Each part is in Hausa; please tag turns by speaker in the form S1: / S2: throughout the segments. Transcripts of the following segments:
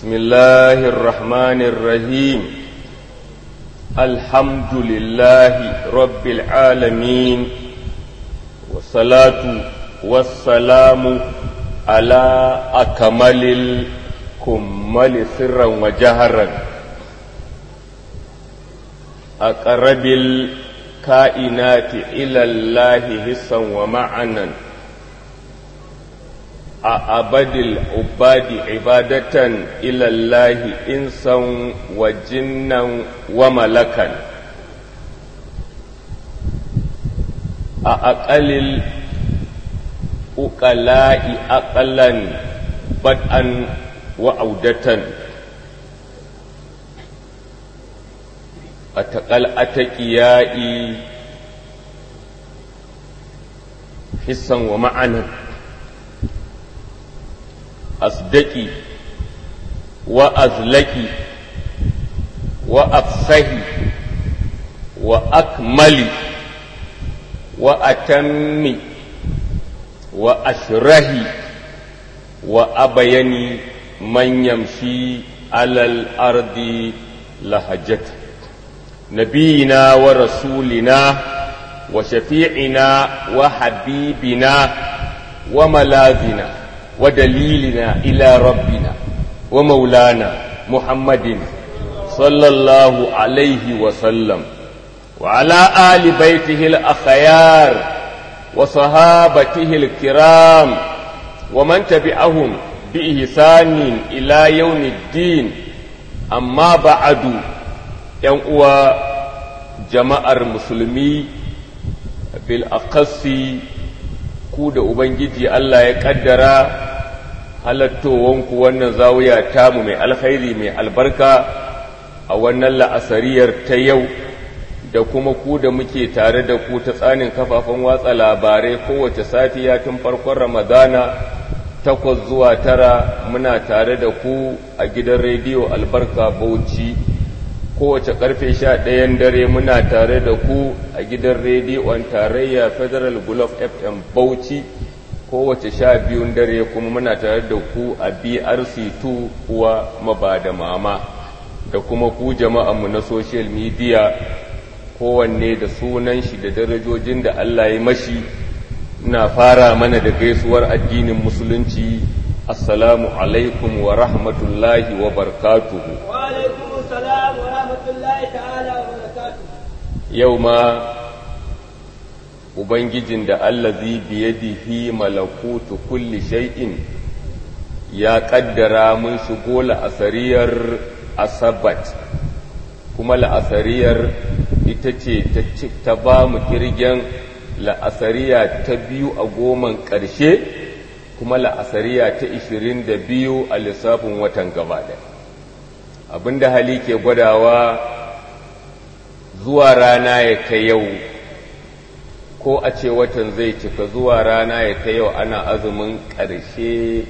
S1: بسم الله الرحمن الرحيم الحمد لله رب العالمين والصلاة والسلام على أكمل الكمل سرا وجهرا أقرب الكائنات إلى الله حسا ومعنا أعبد العباد عبادة إلى الله إنسا وجنا وملكا أقل الأقلاء أقلا بدءا وعودة أتقل أتكيائي حسا ومعنى أصدقي وأزلكي وأفصحي وأكملي وأتمي وأشرهي وأبيني من يمشي على الأرض لهجته نبينا ورسولنا وشفيعنا وحبيبنا وملاذنا ودليلنا إلى ربنا ومولانا محمد صلى الله عليه وسلم وعلى آل بيته الأخيار وصحابته الكرام ومن تبعهم بإحسان إلى يوم الدين أما بعد ينقوى جماعة المسلمين بالأقص ku da Ubangiji Allah ya ƙaddara halattowanku wannan zawiya tamu mai alkhairi mai albarka a wannan la'asariyar ta yau da kuma ku da muke tare da ku ta tsanin kafafen watsa labarai kowace safiya tun farkon ramadana takwas zuwa tara muna tare da ku a gidan rediyo albarka bauchi kowace karfe sha ɗayan dare muna tare da ku a gidan rediyon tarayya federal gulf fm bauchi kowace sha biyun dare kuma muna tare da ku a brc2 uwa mabada mama da kuma ku jama'anmu na social media kowanne da sunan shi da darajojin da allah ya mashi na fara mana da gaisuwar addinin musulunci assalamu alaikum wa rahmatullahi wa barkatuhu
S2: السلام ورحمة الله تعالى وبركاته
S1: yau ma Ubangijin da allazi biyadihi malakutu kulli shay'in ya ƙaddara mun shigo la'asariyar asabat kuma la'asariyar ita ce ta ba mu kirgen la'asariya ta biyu a goman ƙarshe kuma la'asariya ta ishirin da biyu a lissafin watan gaba ɗaya abinda hali ke gwadawa zuwa rana ya ta yau ko a ce watan zai cika zuwa rana ya ta yau ana azumin ƙarshe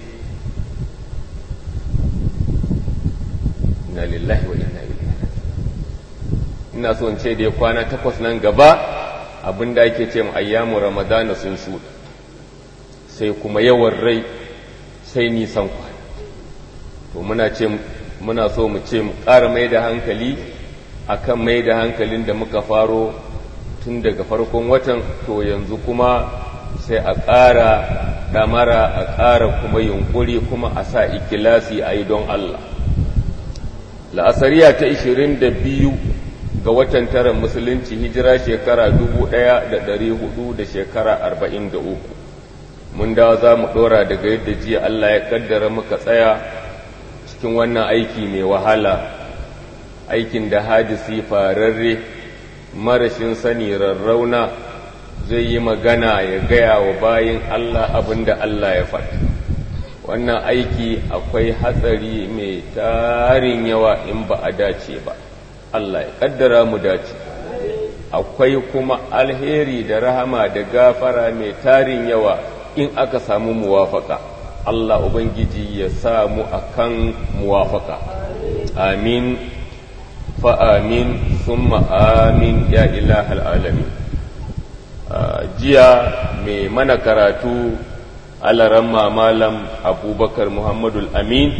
S1: na lillahi wa inna ilaihi ina so in ce da ya kwana takwas nan gaba abinda ake ce mu ayyamu ramadana sun shuɗa sai kuma yawan rai sai nisan kwana to muna ce muna so mu ce mu ƙara mai da hankali akan mai da hankalin da muka faro tun daga farkon watan to yanzu kuma sai a ƙara ɗamara a ƙara kuma yunƙuri kuma a sa ikilasi a yi don Allah la'asariya ta 22 ga watan tara musulunci hijira shekara 1400 da shekara 43 mun dawa za mu ɗora daga yadda jiya Allah ya ƙaddara muka tsaya cikin wannan aiki mai wahala aikin da hadisi fararre marashin sani rarrauna zai yi magana ya gaya wa bayin Allah abin da Allah ya faɗi wannan aiki akwai hatsari mai tarin yawa in ba a dace ba Allah ya ƙaddara mu dace akwai kuma alheri da rahama da gafara mai tarin yawa in aka samu muwafaka Allah Ubangiji ya sa mu akan muwafaka amin fa amin summa amin ya ilahal alamin jiya mai mana karatu alaran malam abubakar muhammadul amin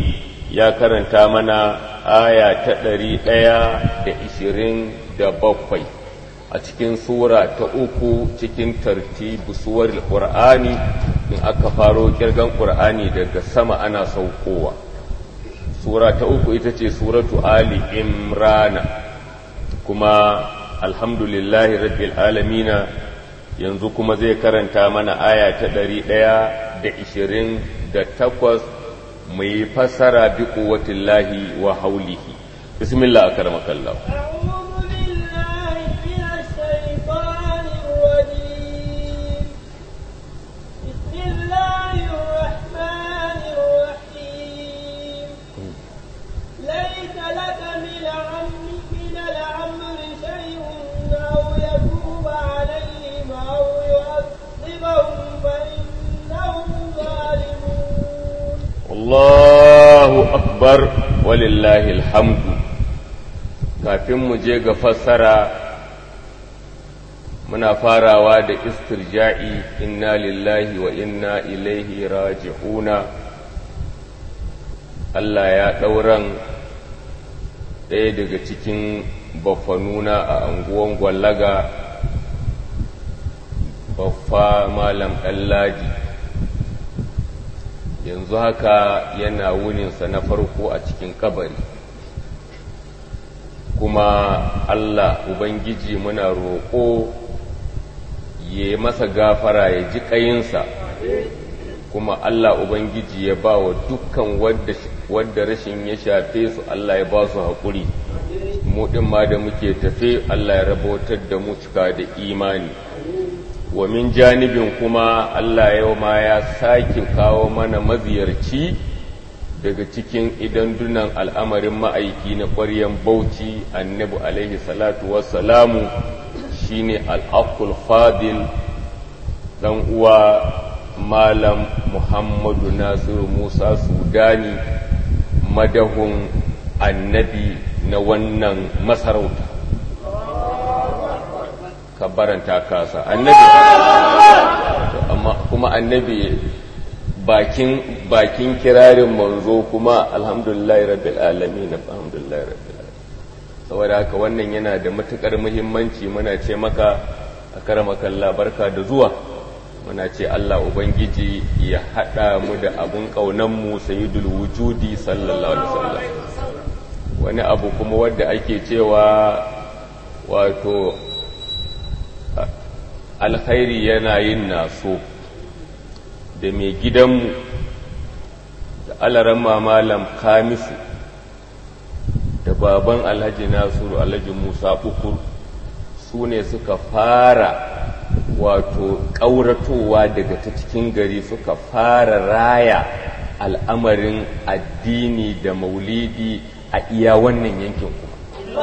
S1: ya karanta mana aya ta ɗari ɗaya da ishirin da bakwai a cikin sura ta uku cikin tartibu suwar ƙur'ani in aka faro kirgan ƙur'ani daga sama ana saukowa sura ta uku ita ce suratu ali imrana kuma alhamdulillahi rabbil alamina yanzu kuma zai karanta mana aya ta ɗari ɗaya da ishirin da takwas mai fassara bi kuwatillahi wa haulihi bismillah akarmakallah
S2: أعوذ بالله من الشيطان الرجيم بسم الله الرحمن الرحيم ليس لك من العم من الأمر شيء أو يتوب عليهم أو يعذبهم فإنهم ظالمون
S1: Allahu akbar walillahi alhamdu kafin mu je ga fassara muna farawa da istirja'i inna lillahi wa inna ilaihi raji'una Allah ya ɗauran ɗaya daga cikin baffanuna a anguwan gwallaga baffa malam ɗallaji yanzu haka yana wuninsa na farko a cikin kabari kuma Allah Ubangiji muna roƙo ya masa gafara ya ji ƙayinsa kuma Allah Ubangiji ya ba wa dukkan wadda rashin ya shafe su Allah ya ba su haƙuri mu ɗin ma da muke tafe Allah ya rabotar da mu cika da imani wa min janibin kuma Allah yau ma ya sake kawo mana maziyarci daga cikin idandunan al'amarin ma'aiki na ƙwaryen bauchi annabi alaihi salatu wassalamu shine al'akul fadil dan uwa malam muhammadu nasiru musa sudani madahun annabi na wannan masarauta kabbaranta kasa annabi amma kuma annabi bakin bakin kirarin manzo kuma alhamdulillahi rabbil alamin alhamdulillahi rabbil alamin saboda haka wannan yana da matukar muhimmanci muna ce maka akramaka barka da zuwa muna ce Allah ubangiji ya hada mu da abun kaunan mu sayyidul wujudi sallallahu alaihi wasallam wani abu kuma wanda ake cewa wato alkhairi yana yin naso da mai gidanmu da alaran malam kamisu da baban alhaji nasiru alhaji musa ukur su ne suka fara wato ƙauratowa daga ta cikin gari suka fara raya al'amarin addini da maulidi a iya wannan yankin kuma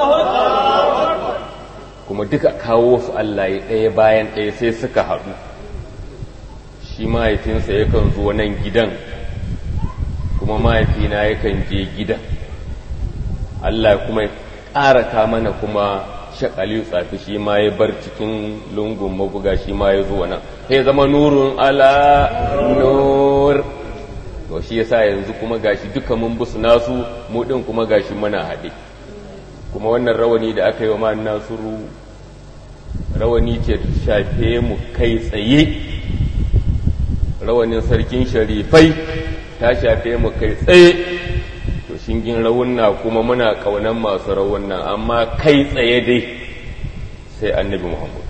S1: kuma duka kawo su Allah ya ɗaya bayan ɗaya sai suka haɗu shi mahaifinsa yakan zo nan gidan kuma mahaifina yakan je gidan Allah kuma ya ƙara mana kuma shakali tsafi shi ma ya bar cikin lungun mabuga shi ma ya zo nan sai zama nurun ala nur to shi yasa yanzu kuma gashi duka mun busu nasu mu din kuma gashi muna haɗe kuma wannan rawani da aka yi wa ma'an nasiru rawani ce shafe mu kai tsaye rawanin sarkin sharifai ta shafe mu kai tsaye to shingin rawunna kuma muna kaunan masu rawunna amma kai tsaye dai sai annabi muhammad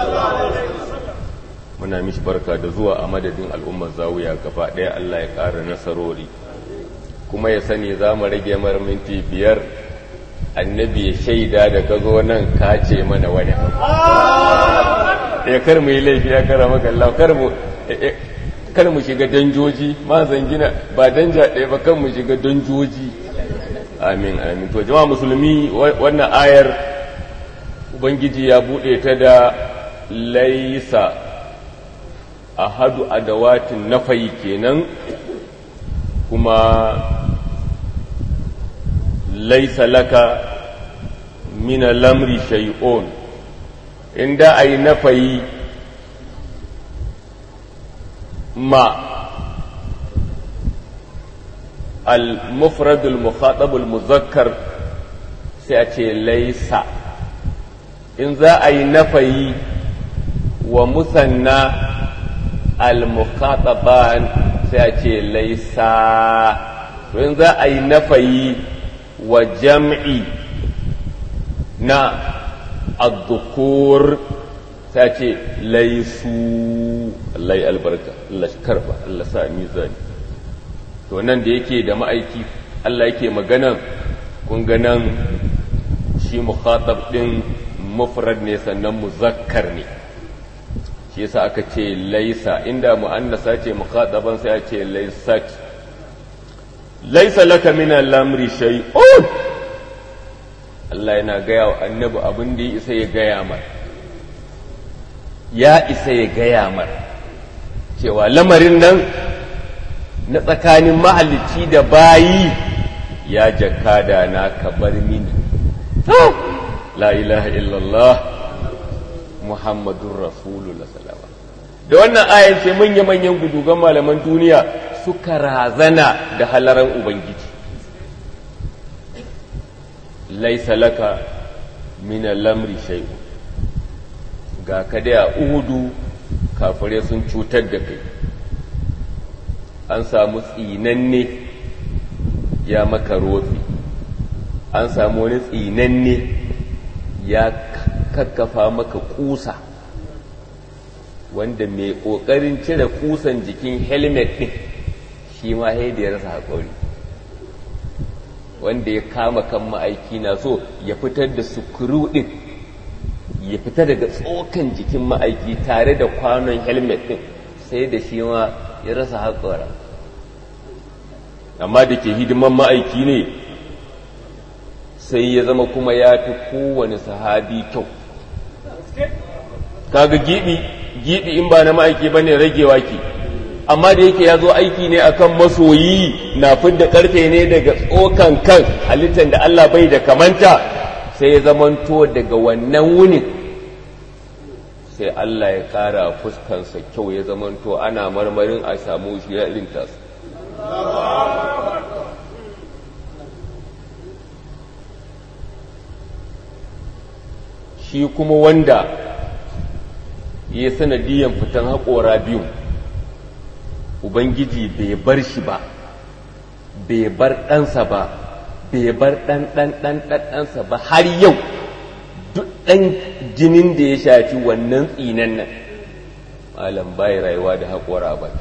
S1: muna mishi barka da zuwa a madadin al'ummar zawuya gaba ɗaya allah ya ƙara nasarori kuma ya sani za mu rage mara minti biyar annabi ya shaida da ka zo nan ka ce mana wani ya kar mu yi laifi ya kara maka Allah kar mu kar mu shiga danjoji ma zangina ba danja ɗaya ba kan mu shiga danjoji amin amin to jama'a musulmi wannan ayar ubangiji ya buɗe ta da laisa ahadu adawatin nafayi kenan kuma laisa laka min lamri shay'un inda ai nafayi ma al-mufradul mukhatabul muzakkar sai a ce laisa in za a yi nafayi wa musanna al-mukhataban sai a ce laisa to in za a yi nafayi wa jam'i na addukur sai a ce laisu Allah ya albarka Allah shi karba Allah sa mizani to nan da yake da ma'aiki Allah yake magana kun ga nan shi mukhatab din mufrad ne sannan muzakkar ne shi yasa aka ce laisa inda mu'annasa ce mukhataban sai a ce laisat laisa laka min al-amri shay'un Allah yana gaya wa annabi abin da ya isa ya gaya mar ya isa ya gaya mar cewa lamarin nan na tsakanin mahalicci da bayi ya jakada na ka bar mini la ilaha illallah muhammadun rasulullah salama da wannan ayan ce manya-manyan gudugan malaman duniya suka razana da halaran ubangiji laisa laka min lamri shay'u ga ka da uhudu kafare sun cutar da kai an samu tsinanne ya maka rofi an samu wani tsinanne ya kakkafa maka kusa wanda mai ƙoƙarin cire kusan jikin helmet ɗin shi ma ya rasa haƙori wanda ya kama kan ma'aiki na so ya fitar da sukuru ɗin ya fita daga tsokan jikin ma'aiki tare da kwanon helmet ɗin sai da shi ma ya rasa haƙora amma da ke hidiman ma'aiki ne sai ya zama kuma ya fi kowane sahabi kyau kaga gibi gibi in ba na ma'aiki ba ne ragewa ke amma da yake ya zo aiki ne akan masoyi na fidda karfe ne daga tsokan kan halittar da Allah bai da kamanta sai ya zamanto daga wannan wunin sai Allah ya kara fuskansa kyau ya zamanto ana marmarin a samu shi ya irin tasu shi kuma wanda ya sanadiyan fitan haƙora biyu ubangiji bai bar shi ba bai bar ɗansa ba bai bar ɗan ɗan ɗan ɗansa ba har yau duk ɗan jinin da ya shafi wannan tsinan nan malam bai rayuwa da haƙora ba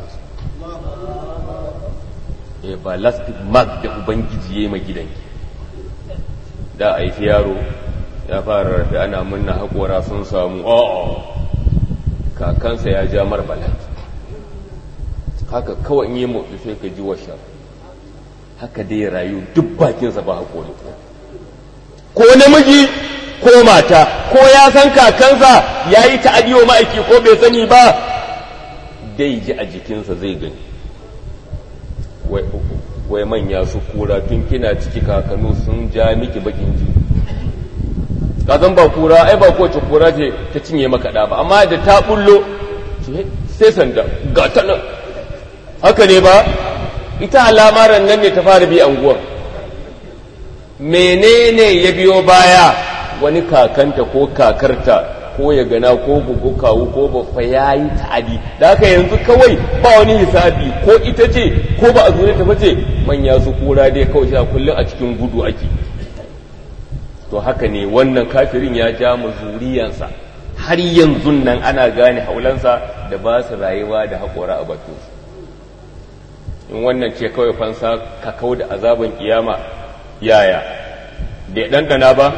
S1: e ba lastic mark da ubangiji ya yi ma gidanki da a yi yaro ya fara rafi ana munna haƙora sun samu o'o kakansa ya ja mar balaki haka kawai in yi motsi sai ka ji washa haka dai rayu duk bakinsa ba haƙori ko namiji ko mata ko ya san kakansa ya yi ta'adiyo ma'aiki ko bai sani ba dai ji a jikinsa zai gani wai manya su kura tun kina ciki kakanu sun ja miki bakin ji kazan ba kura ai ba kowace kura ce ta cinye maka ba amma da ta bullo sai sanda ga ta nan haka ne ba ita alamaran nan ne ta fara bi anguwan menene ya biyo baya wani kakanta ko kakarta ko ya gana ko gugu kawu ko bafa ya yi ta'adi da haka yanzu kawai ba wani hisabi ko ita ce ko ba a zo ta bace manya su kura dai kawai sha kullum a cikin gudu ake to haka ne wannan kafirin ya ja mu zuriyansa har yanzu nan ana gane haulansa da ba su rayuwa da haƙora a bakinsu in wannan ce kawai fansa ka kau da azaban kiyama yaya bai ɗanɗana ba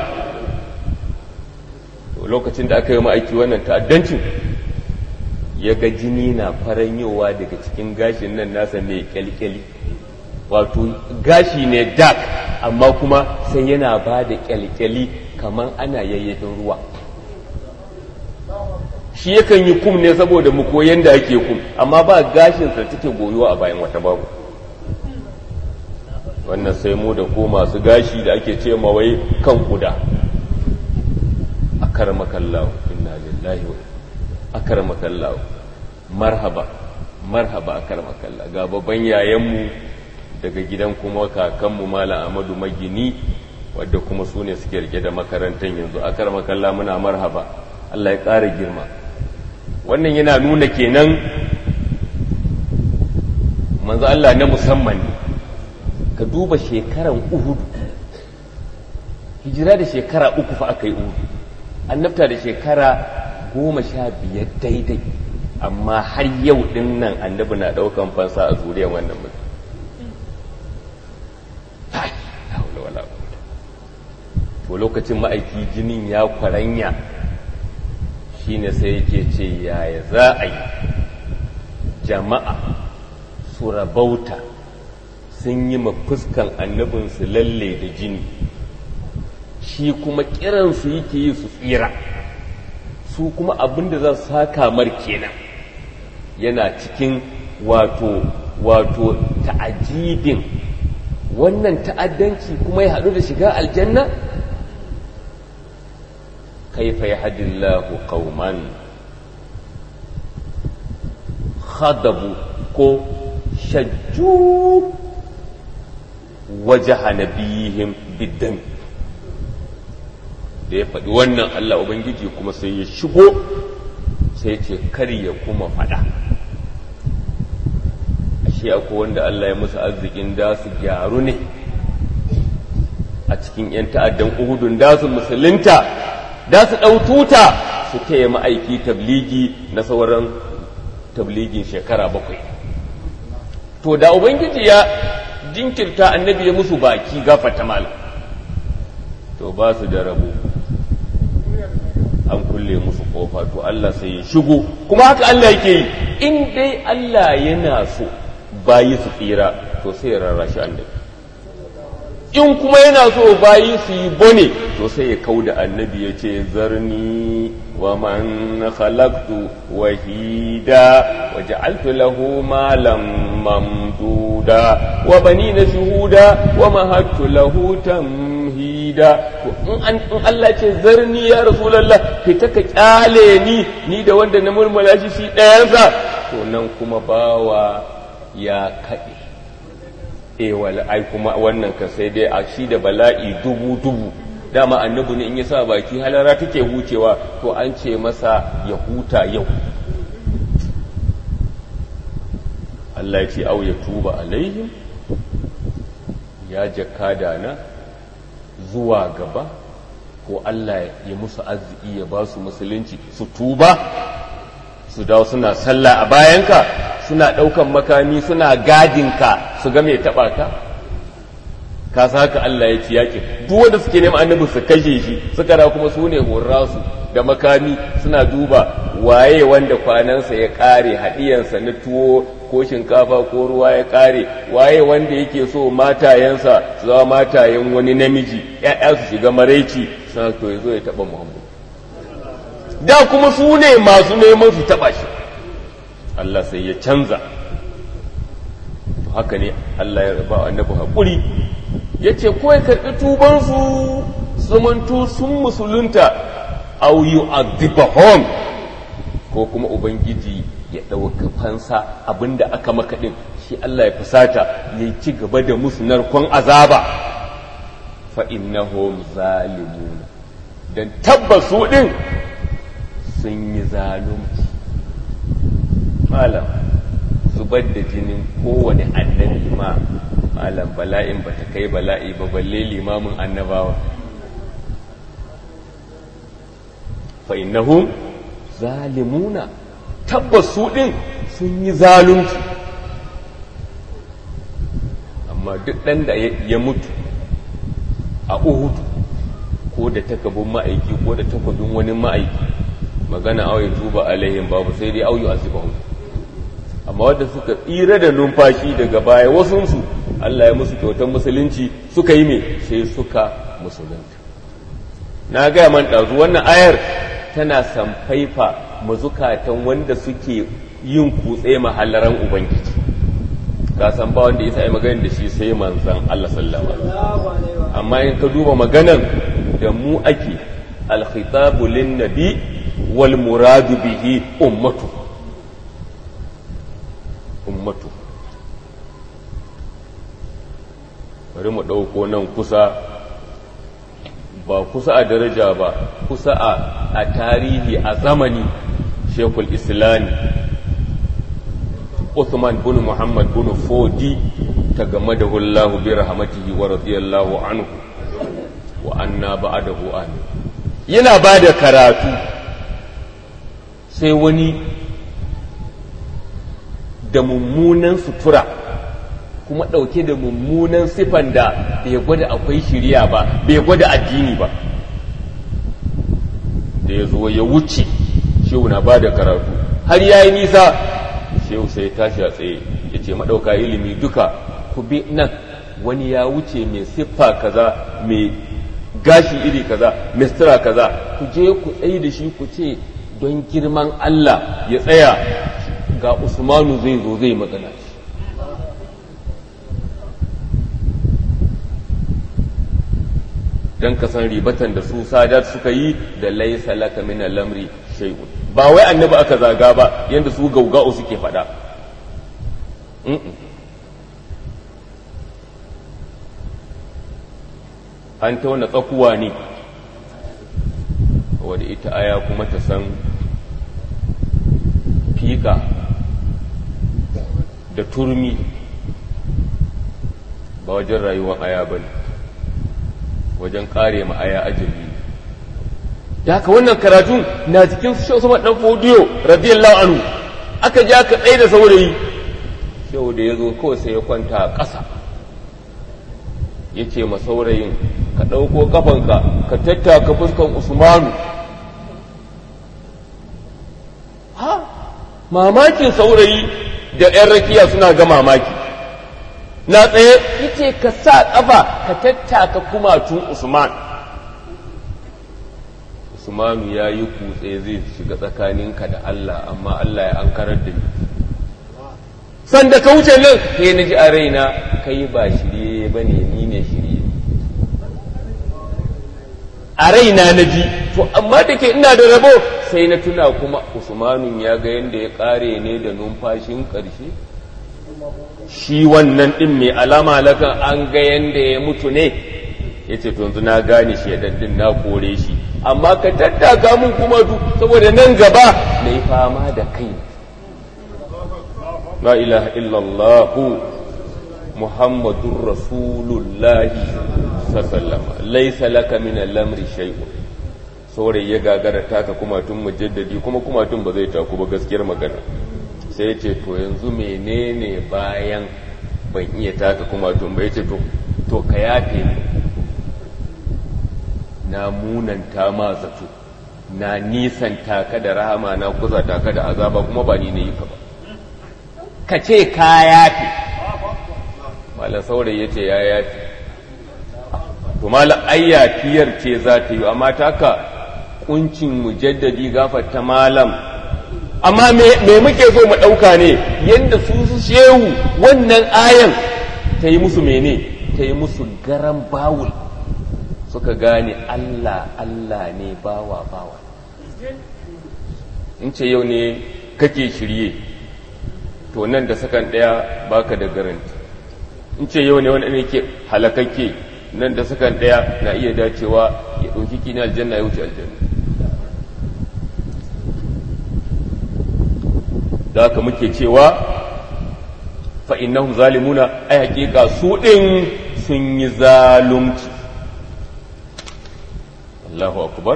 S1: lokacin da aka yi ma'aiki wannan ta'addancin ya ga jini na faranyowa daga cikin gashin nan nasa mai kyalkyali wato gashi ne dark amma kuma sai yana ba da kyalkyali kamar ana yayyafin ruwa shi yakan yi kum ne saboda mu koyan da ake kum amma ba gashinsa take goyuwa a bayan wata babu wannan sai mu da ko masu gashi da ake ce mawai kan kuda akarmakallahu inna lillahi wa akarmakallahu marhaba marhaba akarmakallah ga babban yayanmu daga gidan kuma kakanmu malam amadu magini wadda kuma su ne suke rike da makarantar yanzu a makalla muna marhaba allah ya ƙara girma wannan yana nuna kenan manzo allah na musamman ne ka duba shekaran uhudu hijira da shekara uku fa aka yi uhudu annabta da shekara goma sha biyar daidai amma har yau din nan annabi na daukan fansa a zuriyar wannan mutum to lokacin ma'aiki jinin ya kwaranya shine sai yake ce yaya za a yi jama'a su rabauta sun yi fuskan annabinsu lalle da jini shi kuma kiransu yake yi su tsira su kuma abinda za su saka mar kenan yana cikin wato wato ta'ajibin wannan ta'addanci kuma ya haɗu da shiga aljanna kaifa yahdillahu qauman khadabu ko shajju wajaha nabiyihim biddan da ya faɗi wannan Allah Ubangiji kuma sai ya shigo sai ce kar ya kuma faɗa ashe akwai wanda Allah ya musu arzikin da su gyaru ne a cikin 'yan ta'addan uhudun da su musulunta da su ɗaututa su taya ma'aiki tabligi na sauran tabligin shekara bakwai to da Ubangiji ya jinkirta annabi ya musu baki gafata malam to ba su da rabo an kulle musu kofa to Allah sai ya shigo kuma haka Allah yake yi in dai Allah yana so bayi su tsira to sai ya rarrashi annabi in kuma yana so bayi su yi bone to sai ya kau da annabi ya ce zarni wa man khalaqtu wahida wa ja'altu lahu malan mamduda wa banina shuhuda wa mahattu lahu tamhida to in an in Allah ce zarni ya rasulullah fita ka kyale ni ni da wanda na murmula shi shi ɗayansa to nan kuma bawa ya kaɗe e wala ai kuma wannan ka sai dai a shi da bala'i dubu dubu dama annabi ne in ya sa baki halara take hucewa to an ce masa ya huta yau Allah ya ce au ya tuba alaihim ya jakada na zuwa gaba ko Allah ya musu arziki ya ba su musulunci su tuba su dawo suna sallah a bayanka suna ɗaukan makami suna gadinka su ga mai taɓa ka ka sa haka Allah ya ci yaƙi duk wanda suke neman annabi su kashe shi suka da kuma su ne horrasu da makami suna duba waye wanda kwanansa ya ƙare haɗiyansa na tuwo ko shinkafa ko ruwa ya ƙare waye wanda yake so matayensa su zama matayen wani namiji ‘ya'ya su shiga maraici sana to ya zo ya taɓa muhammadu da kuma su ne masu neman su taɓa shi Allah sai ya canza haka ne Allah ya raba annabi haƙuri ya ce ko ya karɓi tubansu zamanto sun musulunta au yu adibahom ko kuma ubangiji ya ɗauka fansa abinda aka maka ɗin shi Allah ya fusata ya ci gaba da musu narkon azaba fa innahum zalimuna dan tabbasu ɗin sun yi zalunci malam zubar da jinin kowane annabi ma malam bala'in ba ta kai bala'i ba balle limamin annabawa fa innahum zalimuna tabbas su din sun yi zalunci amma duk ɗan da ya mutu a uhudu ko da takabin ma'aiki ko da takabin wani ma'aiki magana auye tuba alaihim babu sai dai auyu azibahum amma wanda suka tsira da numfashi daga baya wasunsu Allah ya musu kyautar musulunci suka yi me sai suka musulunta na gaya man ɗazu wannan ayar tana samfaifa mazukatan wanda suke yin kutse mahallaran ubangiji ka san ba wanda ya yi magana da shi sai manzan Allah sallama amma in ka duba maganan da mu ake alkhitabu lin nabi wal muradu bihi ummatu ummatu bari mu ɗauko nan kusa ba kusa a daraja ba kusa a tarihi a zamani shekul islami Uthman bin Muhammad bin Fodi ta game da hullahu bi rahmatihi wa radiyallahu anhu wa anna ba'dahu amin yana ba da karatu sai wani da mummunan sutura kuma ɗauke da mummunan sifan da bai gwada akwai shirya ba bai gwada addini ba da ya zo ya wuce shehu na ba da karatu har ya yi nisa shehu sai tashi a tsaye ya ce maɗauka ilimi duka ku bi nan wani ya wuce mai siffa kaza mai gashi iri kaza mai sutura kaza ku je ku tsaye da shi ku ce don girman Allah ya tsaya ga Usmanu zai zo zai magana shi don ka san ribatan da su sadar suka yi da laisa laka min lamri shay'un ba wai annabi aka zaga ba yanda su gauga'u suke faɗa an tauna tsakuwa ne wadda ita aya kuma ta san fika da turmi ba wajen rayuwar aya ba ne wajen kare ma aya ajali da haka wannan karatun na cikin shi Usman dan Fodiyo radiyallahu anhu aka ji aka tsaye da saurayi shehu da ya zo kawai sai ya kwanta a ƙasa ya ce ma saurayin ka ɗauko kafanka ka tattaka fuskan Usmanu ha mamakin saurayi da 'yan rakiya suna ga mamaki na tsaye yace ka sa ƙafa ka tattaka kumatun Usman Usmanu ya yi kutse zai shiga tsakaninka da Allah amma Allah ya ankarar da ni sanda ka wuce nan sai na ji a raina kai ba shirye ba ne ni ne shirye a raina na ji to amma da ke ina da rabo sai na tuna kuma Usmanun ya ga yadda ya kare ne da numfashin ƙarshe shi wannan ɗin mai alama lakan an ga yadda ya mutu ne ya ce to yanzu na gane shi ɗin na kore shi amma ka tattaka mun kuma du saboda nan gaba na yi fama da kai la ilaha illallah muhammadun rasulullahi sallama laisa laka min al-amri shay'un saurayi ya gagara taka kuma tun mujaddadi kuma kuma tun ba zai taku ba gaskiyar magana sai ya ce to yanzu menene bayan ban iya taka kuma tun ba ya ce to ka yafe ni na munanta ma zato na nisanta ka da rahama na kuzata ka da azaba kuma ba ni ne yi ka ba ka ce ka yafe malam saurayi ya ce ya yafe to malam ayyafiyar ce za ta yi amma taka kuncin mujaddadi gafarta malam amma me muke so mu ɗauka ne yadda su su shehu wannan ayan ta yi musu mene ta yi musu garan bawul suka gane Allah Allah ne bawa bawa in ce yau ne kake shirye to nan da sakan ɗaya baka da garanti in ce yau ne wani ne ke halakakke nan da sakan ɗaya na iya dacewa ya ɗauki kina aljanna ya wuce aljanna da haka muke cewa fa'innahum zalimuna ai hakika su ɗin sun yi zalunci Allahu akbar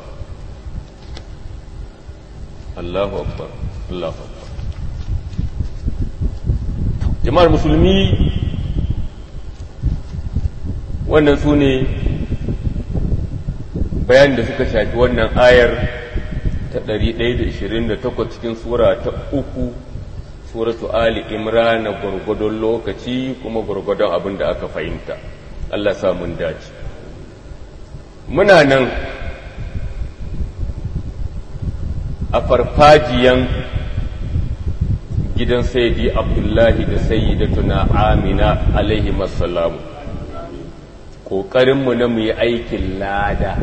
S1: Allahu akbar Allahu akbar jama'ar musulmi wannan su ne bayan da suka shafi wannan ayar ta 128 cikin sura ta uku suratu ali imran gwargwadon lokaci kuma gwargwadon abin da aka fahimta Allah sa mun dace muna nan a farfajiyan gidan sayyidi abdullahi da sayyidatuna amina alaihi masalamu ƙoƙarinmu na mu yi aikin lada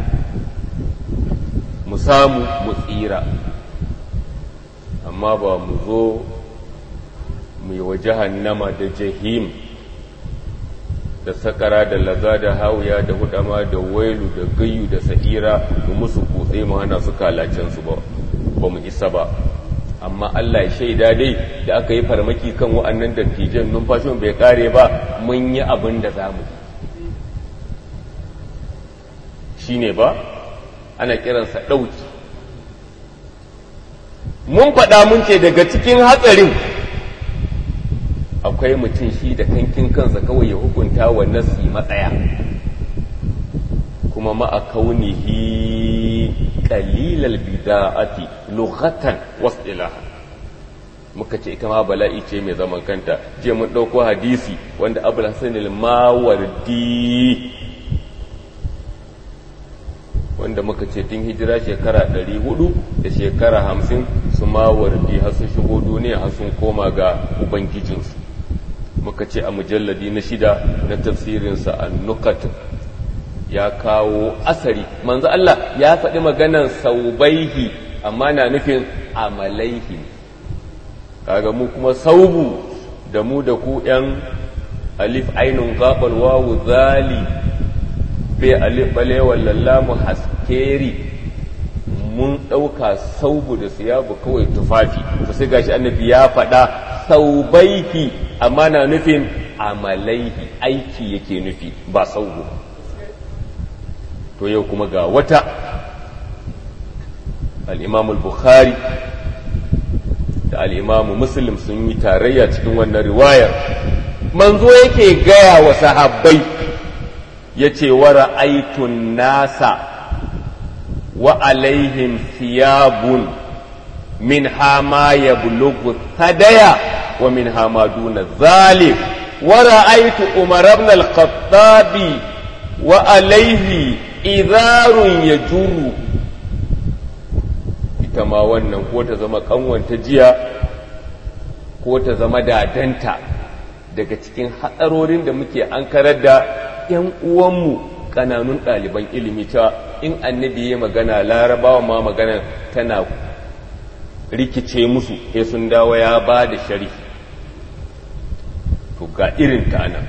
S1: mu samu mu tsira amma ba mu zo mu yi wa jahannama da jahim da sakara da laza da hawuya da hudama da wailu da gayu da sa'ira mu musu kutse mu hana su kalacen su ba ba mu isa ba amma Allah ya shaida dai da aka yi farmaki kan wa'annan dattijan numfashin bai kare ba mun yi abin da za mu shi ne ba ana kiransa ɗauki mun faɗa mun ce daga cikin hatsarin akwai mutum shi da kankin kansa kawai ya hukunta wa nasi matsaya kuma ma'a kaunihi qalilal bida'ati lughatan wasdilaha muka ce ita ma bala'i ce mai zaman kanta je mun ɗauko hadisi wanda abul hasan al-mawardi wanda muka ce tun hijira shekara 400 da shekara 50 su mawardi har sun shigo duniya har sun koma ga ubangijinsu muka ce a mujalladi na shida na tafsirinsa an-nukat ya kawo asari manzo Allah ya faɗi maganan saubaihi amma na nufin amalaihi kaga mu kuma saubu da mu da ku ‘yan alif ainun gaɓar wawu zali bai alif balewar lallamu haskeri mun ɗauka saubu da siyabu kawai tufafi to sai gashi annabi ya faɗa saubaihi amma na nufin amalaihi aiki yake nufi ba saubu to yau kuma ga wata al'imamul bukhari da al'imamu muslim sun yi tarayya cikin wannan riwayar manzo yake gaya wa sahabbai ya ce wa ra'aitun nasa wa alaihim thiyabun min hama ya bulugu sadaya wa min hama duna zalik wa ra'aitu umar ibn al-khattabi wa alaihi idharun yajuru ita ma wannan ko ta zama kanwanta jiya ko ta zama dadanta daga cikin hatsarorin da muke an karar da 'yan uwanmu kananun ɗaliban ilimi ta in annabi ya magana larabawa ma magana tana rikice musu ya sun dawo ya ba da shari to ga irin ta nan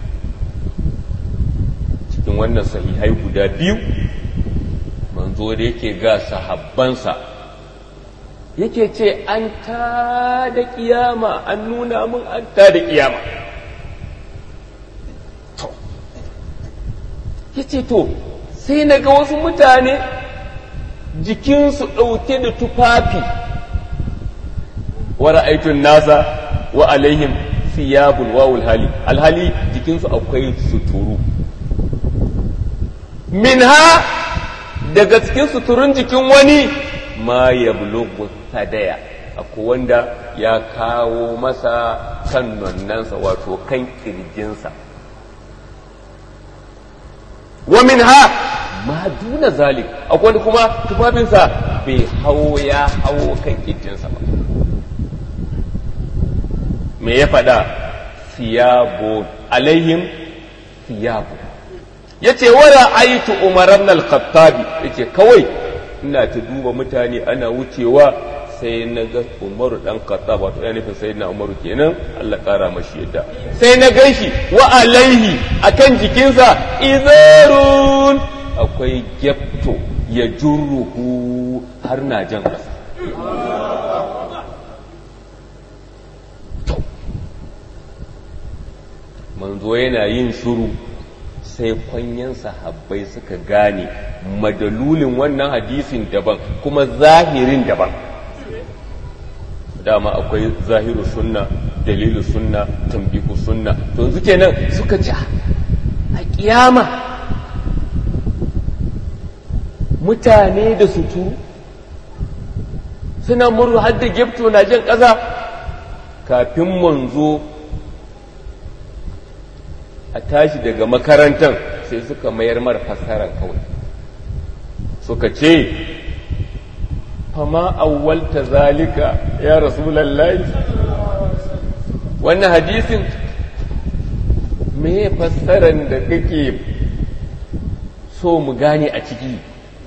S1: cikin wannan sahihai guda biyu manzo da yake ga sahabbansa yake ce an ta da kiyama an nuna mun an ta da kiyama to yace to sai na ga wasu mutane jikinsu ɗauke da tufafi wa ra'aitun nasa wa alaihim siyabul wawul hali alhali jikinsu akwai suturu minha daga cikin suturun jikin wani ma ya bulugu sadaya akwai wanda ya kawo masa kan nonnansa wato kan kirjinsa wa min ha ma duna zalik akwai wanda kuma tufafinsa bai hau ya hau kan kirjinsa ba me ya faɗa siyabo alaihim siyabo ya ce wara aitu umar ibn al-khattabi yace kawai ina ta duba mutane ana wucewa sai na ga umaru dan khattab wato yana nufin sayyidina umaru kenan Allah kara mashi yadda sai na gan shi wa alaihi akan jikinsa izarun akwai gyapto ya jurruhu har na jan kasa manzo yana yin shuru sai kwanyen sahabbai suka gane madalulin wannan hadisin daban kuma zahirin daban dama akwai zahiru sunna dalilu sunna tambihu sunna to yanzu kenan suka ci a kiyama mutane da sutu suna murru har da gefto na jan ƙasa kafin manzo a tashi daga makarantar sai suka mayar mara fassarar kawai suka ce fama awwalta zalika ya rasulallahi wannan hadisin me fassarar da kake so mu gane a ciki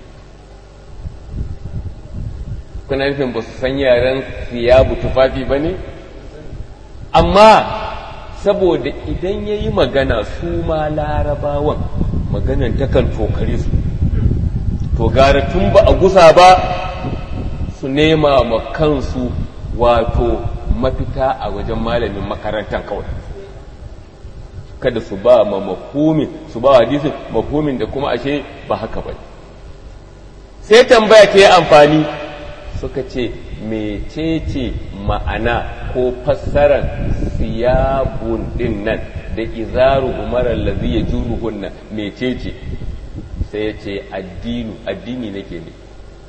S1: kuna nufin ba su san yaren siyabu tufafi ba ne amma saboda idan ya yi magana su ma larabawan maganan takan tokare su to gara tun ba a gusa ba su nema ma kansu wato mafita a wajen malamin makarantar kawai kada su ba ma mafhumin su ba hadisin mafhumin da kuma ashe ba haka ba sai tambaya ta yi amfani suka ce mecece ma'ana ko fassarar siyabun din nan da izaru umarar lazi ya juruhun nan mecece sai ya ce addinu addini nake ne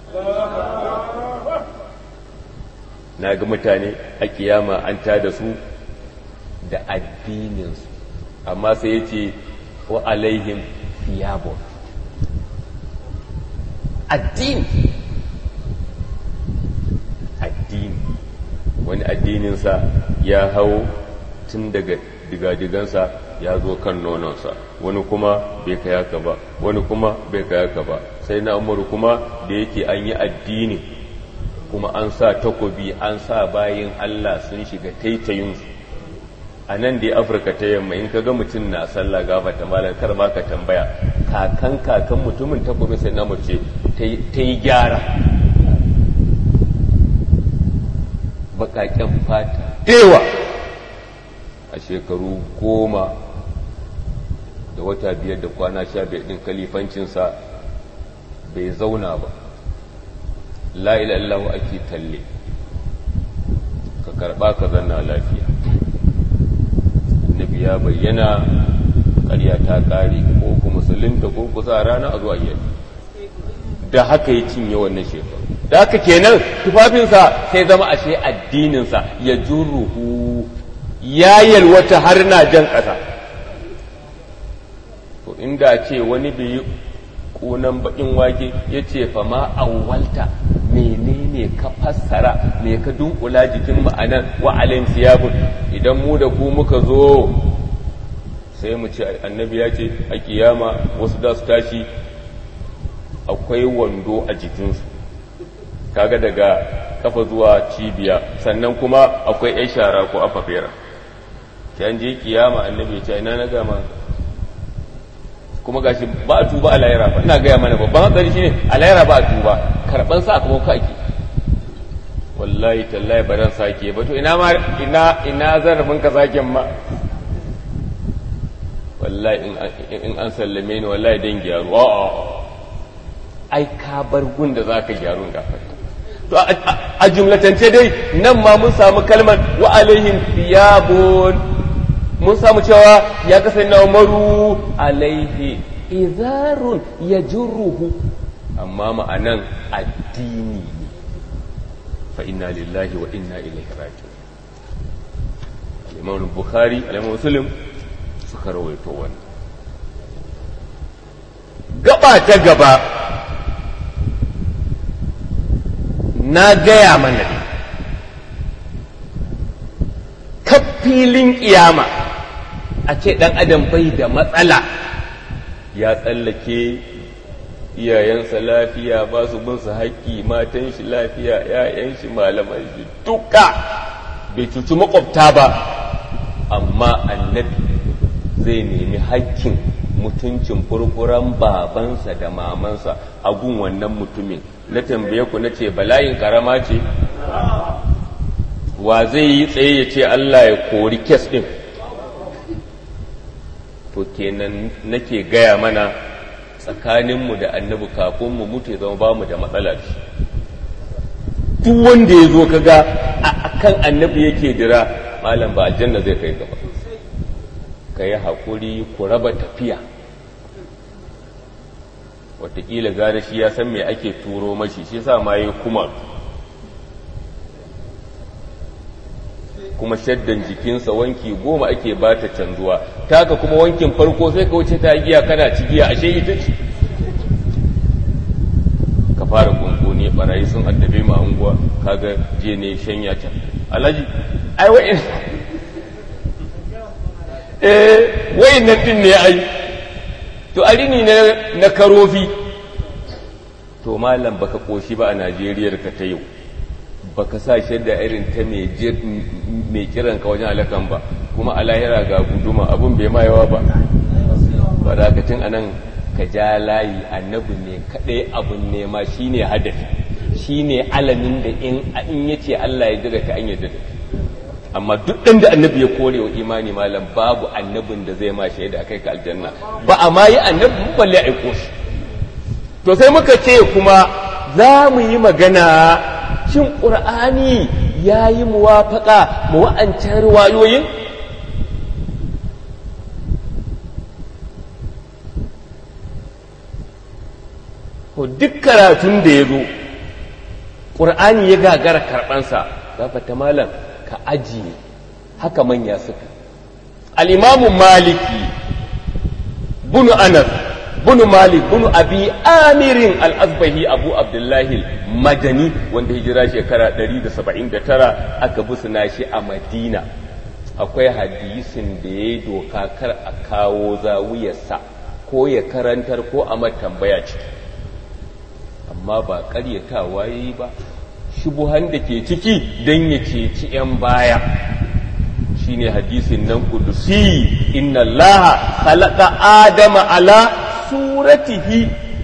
S1: na ga mutane a kiyama an da su da addininsu amma sai ya ce wa alaihim siyabun addini addini wani addininsa ya hau tun daga digadigansa ya zo kan nononsa wani kuma bai kai haka ba wani kuma bai kai haka ba sai na umaru kuma da yake an yi addini kuma an sa takobi an sa bayin Allah sun shiga taitayinsu a nan da afirka ta yamma in ka ga mutum na sallah gafa ta malar kar ma ka tambaya kakan kakan mutumin takobin sai na mace ta yi gyara baƙaƙen fata dewa a shekaru goma da wata biyar da kwana sha biyar ɗin kalifancinsa bai zauna ba la'ilallahu ake talle ka karɓa ka zanna lafiya annabi ya bayyana ƙarya ta ƙare ko kuma musulunta ko kusa rana a zuwa yadda da haka ya cinye wannan shekaru da haka kenan tufafinsa sai zama ashe addininsa ya juruhu ya yalwata har na jan ƙasa to inda ce wani bai yi ƙunan baƙin wake ya ce fa ma awwalta menene ka fassara me ka dunkula jikin ma'anan wa alayhim siyabun idan mu da ku muka zo sai mu ce annabi ya ce a kiyama wasu da su tashi akwai wando a jikinsu kaga daga kafa zuwa cibiya sannan kuma akwai yan shara ko afafera an je kiyama annabi ya ce ina na gama kuma gashi ba a tuba a layara ba ina gaya mana babban hatsari shine a layara ba a tuba karban sa kuma ka ake wallahi tallahi ba dan sake ba to ina ma ina ina zarafin ka saken ma wallahi in an sallame ni wallahi dan gyaru a'a ai ka bar gun da zaka gyaru gafar to a jumlatance dai nan ma mun samu kalmar wa alaihim thiyabun mun samu cewa ya kasance na umaru alaihi izarun yajruhu amma ma'anan addini ne fa inna lillahi wa inna ilaihi raji'un al-imam bukhari al-imam muslim suka rawaito wannan gaba ta gaba na gaya mana filin ƙiyama a ce ɗan adam bai da matsala ya tsallake iyayensa lafiya ba su bin su haƙƙi matan shi lafiya ‘ya'yan shi malaman shi duka bai cuci makwabta ba amma annabi zai nemi haƙƙin mutuncin furfuran babansa da mamansa a gun wannan mutumin na tambaye ku na ce bala'in karama ce wa zai yi tsaye ya ce Allah ya kori kes ɗin to kenan nake gaya mana tsakaninmu da annabi kafin mu mutu ya zama ba mu da matsala shi duk wanda ya zo kaga a kan annabi yake dira malam ba aljanna zai kai gaba ka yi haƙuri ku raba tafiya wataƙila gane shi ya san me ake turo mashi shi sa ma yi kuma kuma shaddan jikinsa wanki goma ake ba ta canzuwa taka kuma wankin farko sai ka wuce ta giya kana ci giya ashe ita ce ka fara kunkuni barayi sun addabe mu anguwa kaga je ne shanya can alhaji ai wa'in eh wa'in nan din ne ai to arini ne na karofi to malam baka koshi ba a Najeriya ka ta yau baka sa shaida irin ta mai kiran ka wajen alakan ba kuma a lahira ga guduma abun bai ma yawa ba ba da ka tun anan ka ja layi annabi ne kaɗai abun nema shine hadafi shine alamin da in in yace Allah ya jira ka an yadda da amma duk ɗan da annabi ya kore wa imani malam babu annabin da zai ma shaida kai ka aljanna ba a ma yi annabi balle aiko shi to sai muka ce kuma za mu yi magana shin ƙur'ani ya yi muwafaƙa mu wa'ancan riwayoyin ko duk karatun da ya zo ƙur'ani ya gagara karɓansa gafata malam ka ajiye haka manya suka al'imamu maliki bunu anas bunu malik bunu abi amirin al'azbahi abu abdullahi madani wanda hijira shekara 179 aka busuna shi a madina akwai hadisin da ya yi doka kar a kawo zawiyarsa ko ya karantar ko a tambaya ciki amma ba karyatawa ya yi ba shubuhan da ke ciki don ya ceci 'yan baya shine hadisin nan kudusi inna allaha khalaqa adama ala suratihi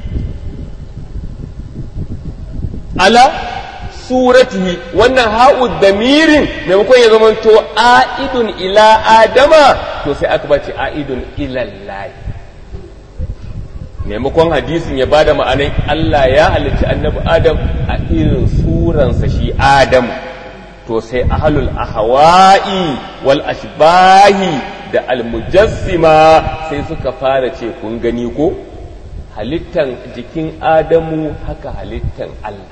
S1: ala suratihi wannan ha'u damirin maimakon ya zama to a'idun ila adama to sai aka bace a'idun ila lahi maimakon hadisin ya bada ma'anai Allah ya halicci annabi Adam a irin suransa shi Adam to sai ahlul ahwa'i wal ashbahi da almujassima sai suka fara ce kun gani ko halittan jikin Adamu haka halittan Allah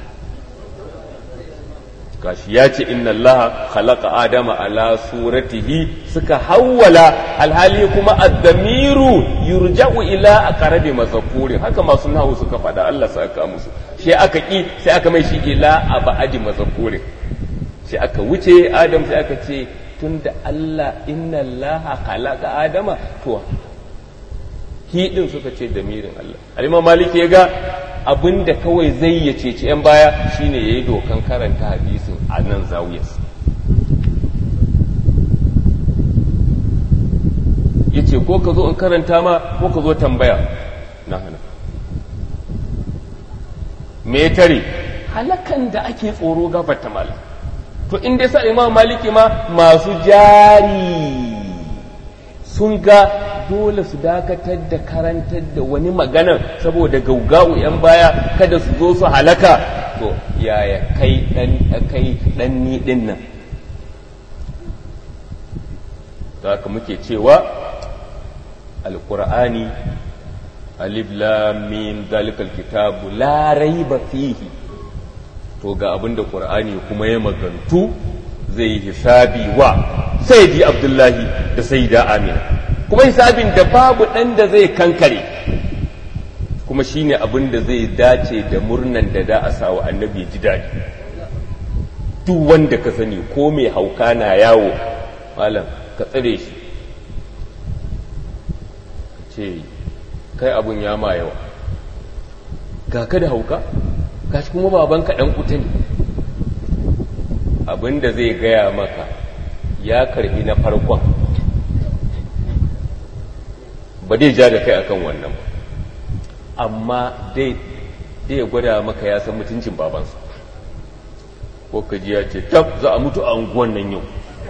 S1: gashi ya ce inna Allah khalaqa adama ala suratihi suka hawwala alhali kuma ad-damiru yurja'u ila aqrabi mazakurin haka masu nahu suka faɗa Allah saka musu shi aka ki sai aka mai shi ila abadi mazakurin sai aka wuce Adam sai aka ce tunda Allah inna Allah khalaqa adama to hi din suka ce damirin Allah al-Imam Maliki ya ga abin da kawai zai ya ceci 'yan baya shine ya yi dokan karanta hadisin a nan zawiyas ya ce ko ka zo in karanta ma ko ka zo tambaya na hana me tare halakan da ake tsoro gabata mala to in dai sa imam maliki ma masu jari sun ga dole su dakatar da karantar da wani maganan saboda gaugau yan baya kada su zo su halaka to yaya kai dan kai dan ni din nan haka muke cewa alqur'ani alif lam mim zalikal kitabu la raiba fihi to ga abinda qur'ani kuma ya magantu zai hisabi wa sayyidi abdullahi da sayyida amina kuma hisabin da babu ɗan da zai kankare kuma shine abin da zai dace da murnan da da a sawa annabi ji daɗi duk wanda ka sani ko mai hauka na yawo malam ka tsare shi ce kai abun ya ma yawa ga ka da hauka ga shi kuma babanka ɗan kuta ne abin da zai gaya maka ya karbi na farkon ba dai ja da kai akan wannan ba amma dai dai ya gwada maka ya san mutuncin babansa ko ka ji ya ce tab za a mutu a unguwan nan yau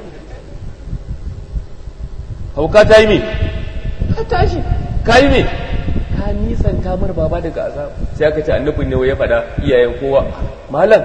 S1: hauka ta yi me ka tashi ka yi me ka nisan kamar baba daga azab sai aka ce annabin ne ya faɗa iyayen kowa malam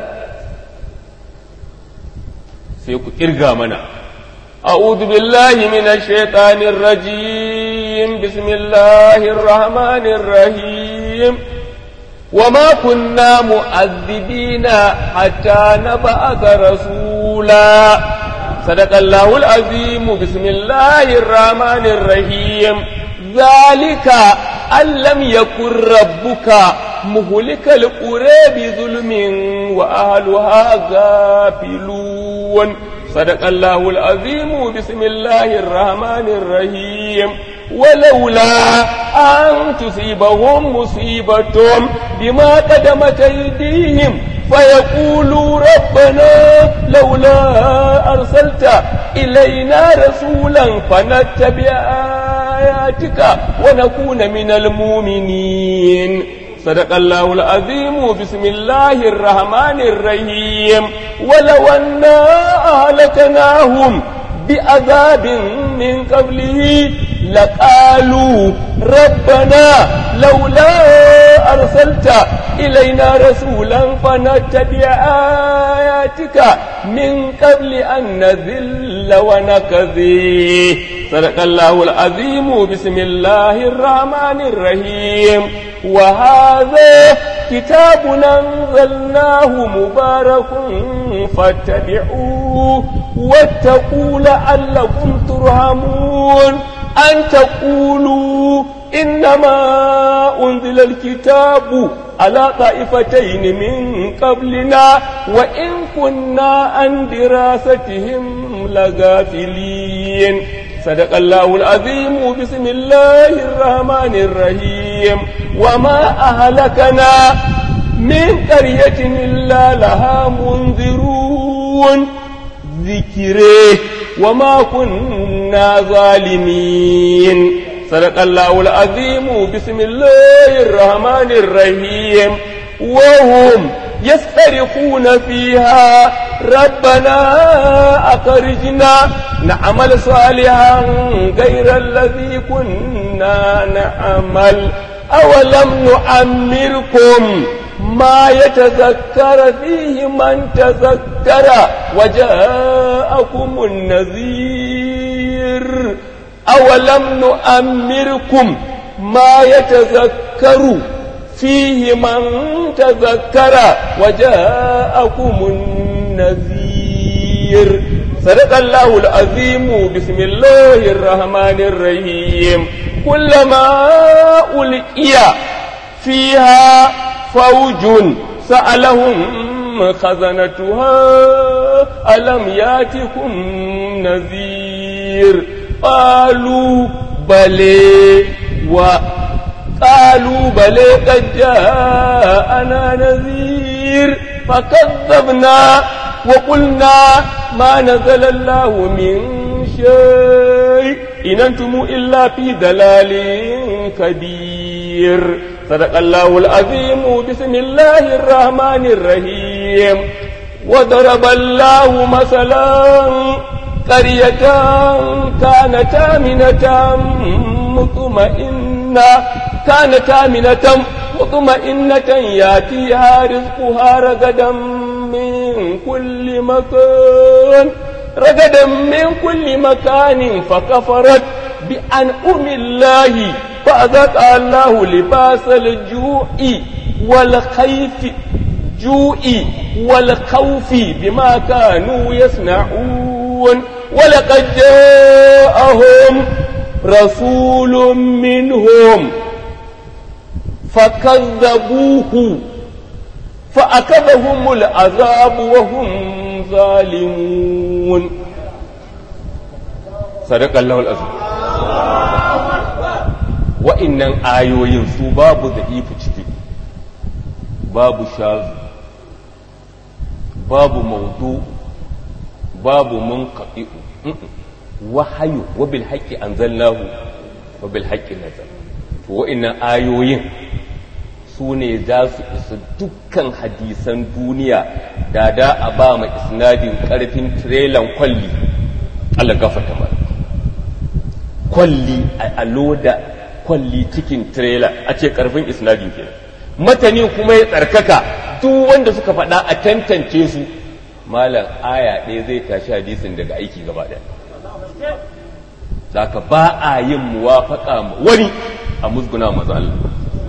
S1: sai ku kirga mana أعوذ بالله من الشيطان الرجيم بسم الله الرحمن الرحيم وما كنا مؤذبين حتى نبعث رسولا صدق الله العظيم بسم الله الرحمن الرحيم ذلك أن لم يكن ربك مهلك القرى بظلم وأهلها غافلون صدق الله العظيم بسم الله الرحمن الرحيم ولولا أن تصيبهم مصيبة بما قدمت أيديهم فيقولوا ربنا لولا أرسلت إلينا رسولا فنتبع آياتك ونكون من المؤمنين صدق الله العظيم بسم الله الرحمن الرحيم ولو أنا أهلكناهم بعذاب من قبله لقالوا ربنا لولا أرسلت إلينا رسولا فنتبع آياتك من قبل أن نذل ونكذي صدق الله العظيم بسم الله الرحمن الرحيم وهذا كتاب أنزلناه مبارك فاتبعوه واتقوا لعلكم ترحمون أن تقولوا إنما أنزل الكتاب على طائفتين من قبلنا وإن كنا عن دراستهم لغافلين صدق الله العظيم بسم الله الرحمن الرحيم وما أهلكنا من قرية إلا لها منذرون ذكره وما كنا ظالمين صدق الله العظيم بسم الله الرحمن الرحيم وهم يسترخون فيها ربنا أخرجنا نعمل صالحا غير الذي كنا نعمل أولم نعمركم ما يتذكر فيه من تذكر وجاءكم النذير أولم نؤمركم ما يتذكر فيه من تذكر وجاءكم النذير صدق الله العظيم بسم الله الرحمن الرحيم كلما ألقي فيها فوج سألهم خزنتها ألم ياتكم نذير قالوا بلي وقالوا بلي قد جاءنا نذير فكذبنا وقلنا ما نزل الله من شيء إن أنتم إلا في دلال كبير صدق الله العظيم بسم الله الرحمن الرحيم وضرب الله مثلا قرية كانت آمنة مطمئنة كانت آمنة مطمئنة ياتيها رزقها رغدا من كل مكان رغدا من كل مكان فكفرت بأنعم الله فأذاق الله لباس الجوع والخيف جوع والخوف بما كانوا يصنعون ولقد جاءهم رسول منهم فكذبوه فأخذهم العذاب وهم ظالمون صدق الله العظيم wa'innan ayoyin su babu da ifi ciki babu shazu babu maudu babu munqati wahayu wa bil haqqi anzalnahu wa bil haqqi nazal to wa'innan ayoyin su ne za su isa dukkan hadisan duniya da da a ba ma isnadin karfin tirelan kwalli Allah gafata ma kwalli a loda kwalli cikin tirela a ce karfin isnadin kenan matani kuma ya tsarkaka duk wanda suka faɗa a tantance su malam aya ɗaya zai tashi hadisin daga aiki gaba ɗaya zaka ba a yin muwafaka wani a musguna maza Allah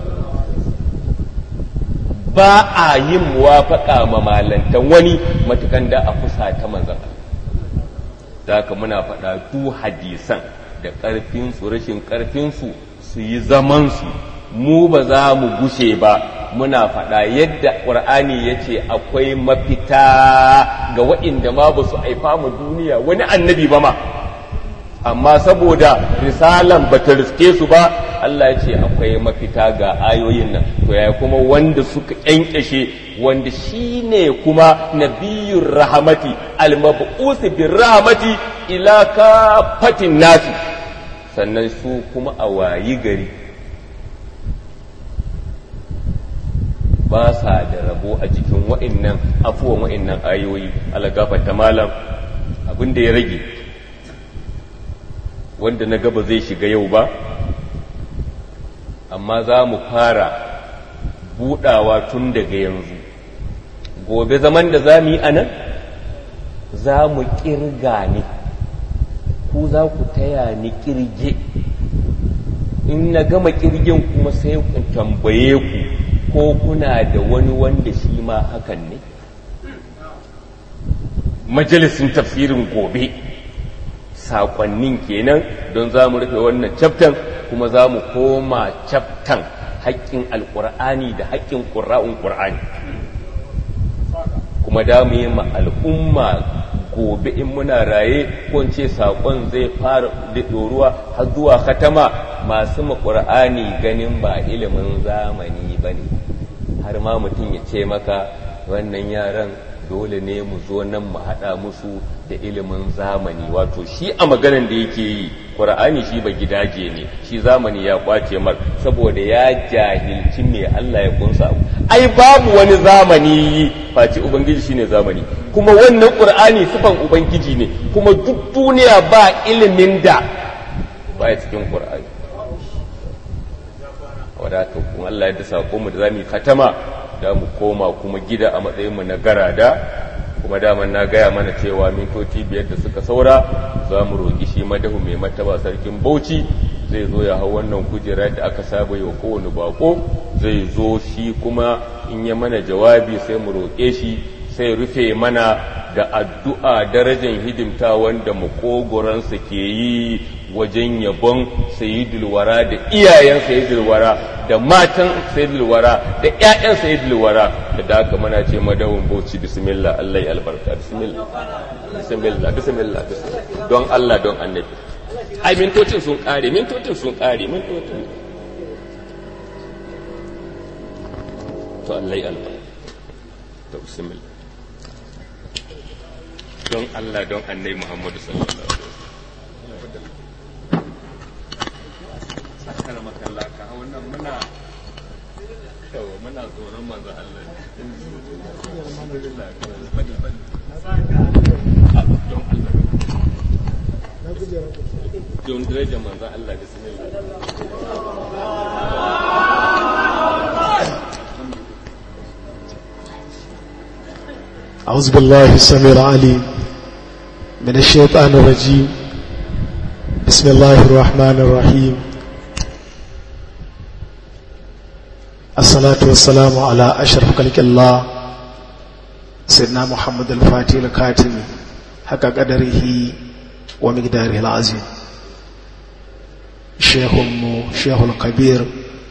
S1: ba a yin muwafaka ma malantan wani matukan da a kusa ta manzan Allah zaka muna faɗa du hadisan da ƙarfinsu rashin ƙarfinsu su yi zamansu mu ba za mu gushe ba muna faɗa yadda ƙur'ani ya ce akwai mafita ga waɗanda ma ba su haifa mu duniya wani annabi ba ma amma saboda risalan ba ta riske su ba Allah ya ce akwai mafita ga ayoyin nan to yaya kuma wanda suka kyankyashe wanda shine kuma nabiyur rahamati al-mab'us bir rahmati ila kafatin nasi sannan su kuma a wayi gari ba sa da rabo a jikin wa'innan afuwan wa'innan ayoyi algafata malam abin da ya rage wanda na gaba zai shiga yau ba amma za mu fara budawa tun daga yanzu gobe zaman da za mu yi a nan za mu kirga ne ku za ku taya ni kirge in na gama kirgin kuma sai ku tambaye ku ko kuna da wani wanda shi ma hakan ne majalisin tafsirin gobe saƙonnin kenan don za mu rufe wannan caftan kuma za mu koma caftan haƙƙin alƙur'ani da haƙƙin ƙura'un ƙur'ani kuma da mu yi ma al'umma gobe in muna raye ko ce saƙon zai fara da ɗoruwa har zuwa katama masu maƙur'ani ganin ba ilimin zamani ba ne har ma mutum ya ce maka wannan yaran dole ne mu zo nan mu haɗa musu da ilimin zamani wato shi a maganan da yake yi ƙur'ani shi ba gidaje ne shi zamani ya kwace mar saboda ya jahilci me Allah ya kunsa ai babu wani zamani face ubangiji shine zamani kuma wannan ƙur'ani sifan ubangiji ne kuma duk duniya ba ilimin da baya cikin ƙur'ani wadata kuma Allah ya dasa mu da zamu yi katama da mu koma kuma gida a matsayin mu na garada kuma daman na gaya mana cewa mintoci biyar da suka saura za mu roƙi shi madahu mai mataba sarkin bauchi zai zo ya hau wannan kujera da aka saba yi wa kowane bako zai zo shi kuma in ya mana jawabi sai mu roƙe shi sai rufe mana da addu'a darajar hidimta wanda makogoransa ke yi wajen yabon sayidul wara da iyayen sayidul wara da matan sayidul wara da ƴaƴan sayidul wara da da aka mana ce madawun bauchi bismillah Allah ya albarka bismillah bismillah bismillah don Allah don annabi ai mintocin sun kare mintocin sun kare mintocin to Allah ya albarka to bismillah don Allah don annabi Muhammadu sallallahu alaihi wasallam sakar makalla ka wannan muna yawa muna tsoron manzo Allah don Allah don daraja manzo Allah bismillah
S3: أعوذ بالله السميع العليم من الشيطان الرجيم بسم الله الرحمن الرحيم الصلاة والسلام على أشرف خلق الله سيدنا محمد الفاتح الكاتم حق قدره ومقداره العظيم شيخ شيخ الكبير